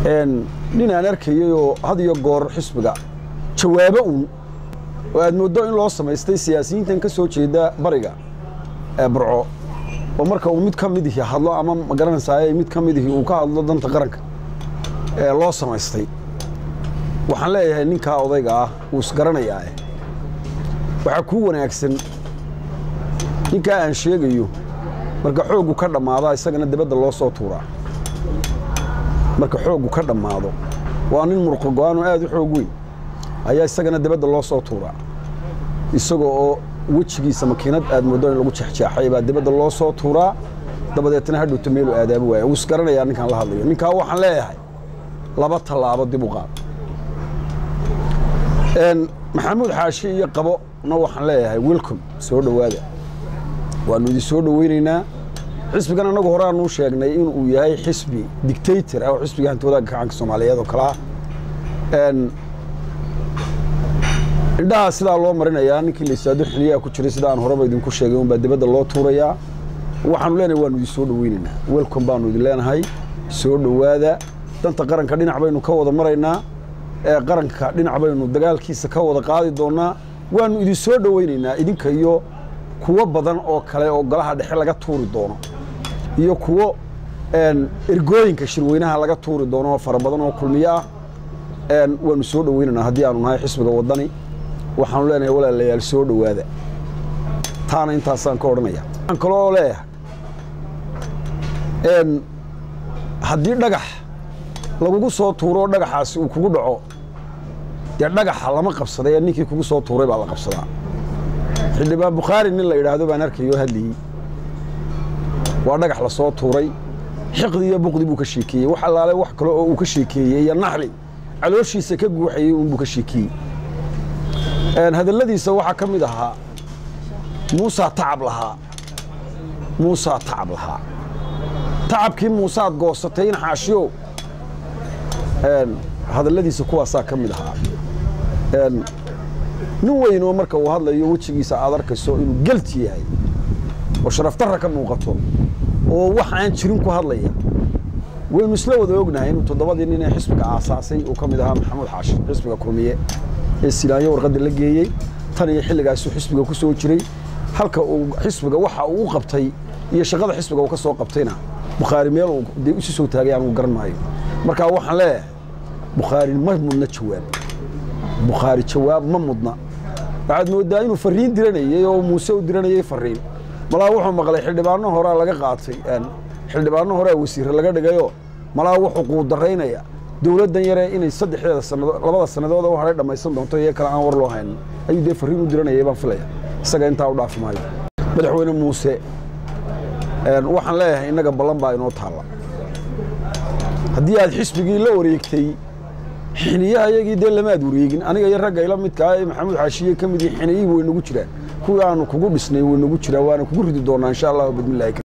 nin aan arkayay oo had iyo goor xisbiga jawaabo uun oo aad mooddo in loo samaystay siyaasiyiintan ka soo jeeda bariga ee burco oo marka uu mid ka midihi hadlo ama ma garanaysaa mid ka midihi uu ka hadlo danta qaranka ee loo samaystay waxaan leeyahay ninkaa odayga ah wuu isgaranayaa waxaa kuu wanaagsan ninkaa aan sheegayo marka xooggu ka dhammaada isagana dibadda loo soo tuuraa marka xooggu ka dhammaado waa nin murqo go-aanoo aad u xoog weyn ayaa isagana dibadda loo soo tuuraa isaga oo wejigiisa makiinad aad mooddo in lagu jexjeexay baa dibadda loo soo tuuraa dabadeetna hadhowta meelu aadaabo waaya wuu isgaranayaa ninkaan la hadlayo ninkaa waxaan leeyahay laba tallaabo dib u qaad maxamuud xaashi iyo qabona waxaan leeyahay welcom soo dhowaada waannu idin soo dhoweynaynaa xisbigan annagu horeaanuu sheegnay inuu yahay xisbi dictator ah oo xisbiga hanti wadaagga gacanka soomaaliyeed oo kale ah indhahaa sidaa loo marinayaa ninkii laysaado xiliyaa ku jiray sida aan horeba idinku sheegay unbaa dibadda loo tuurayaa waxaanu leenahay waannu idin soo dhoweynaynaa welcom baannu idin leenahay soo dhowaada danta qaranka dhinac baynu ka wada maraynaa ee qaranka dhinac baynu dagaalkiisa ka wada qaadi doonnaa waannu idin soo dhoweynaynaa idinka iyo kuwo badan oo kale oo golaha dhexe laga tuuri doono iyo kuwo ergooyinka shirweynaha laga tuuri doono oo fara badan oo kulmiyo ah waannu soo dhoweynaynaa haddii aanu nahay xisbiga waddani waxaanu leenahay walaalayaal soo dhowaada taana intaasaan ka odhanaya waxaan kaloo leeyahay haddii dhagax lagugu soo tuuro dhagaxaasi uu kugu dhaco dee dhagaxa lama qabsaday ee ninkii kugu soo tuuray baa la qabsadaa xildhibaan bukhaari nin la yidhaahdo baan arkayoo hadlayey waa dhagax la soo tuuray xiqdi iyo buqdi buu ka sheekeeyey wax allaale wax kale oo uu ka sheekeeyey iyo naxli calooshiisa ka guuxayey uunbuu ka sheekeeyey hadalladiisa waxaa ka mid ahaa muusaa tacab lahaa muusaa tacab lahaa tacabkii muusaad goosatay in xaashiyo hadalladiisa kuwaasaa ka mid ahaa nin weyn oo marka uu hadlayo wejigiisa aad arkayso inuu gelti yahay oo sharafdarra ka muuqato oo wax aan jirin ku hadlaya waynu isla wada ognahay inuu toddobadii nin ee xisbiga aasaasay uu ka mid ahaa maxamuud xaashi xisbiga kulmiye ee silaanyo warqadda la geeyey tan iyo xilligaasuu xisbiga ku soo jiray halka uu xisbiga waxa uu u qabtay iyo shaqada xisbiga uu ka soo qabtayna bukhaari meel uu dee isu soo taagay anugu garan maayo markaa waxaan leeyahay bukhaari ma mudna jawaab bukhaari jawaab ma mudna waxaad mooddaa inuu farriin diranayey oo muuse u diranayey farriin malaa wuxuu maqlay xildhibaano horaa laga qaatay xildhibaano horea wasiirre laga dhigayoo malaa wuxuu quudaraynaya dowladdan yare inay saddexdeeda sanado labada sannadood u hadhay dhammaysan doonto iyo kale aan war loo hayn ayuu dee farriin u diranayay baan filaya isaga intaa u dhaafi maayo madaxweyne muuse waxaan leeyahay innaga ballan baa inoo taalla haddii aad xisbigii la wareegtay xiniyaha iyagii dee lamaad wareegin aniga iyo ragga ila midkaa ee maxamuud xaashiye ka mid yihi xiniyihii way nagu jiraan kuwii aanu kugu dhisnay way nagu jiraan waana kugu ridi doonnaa insha allahu bidmillahi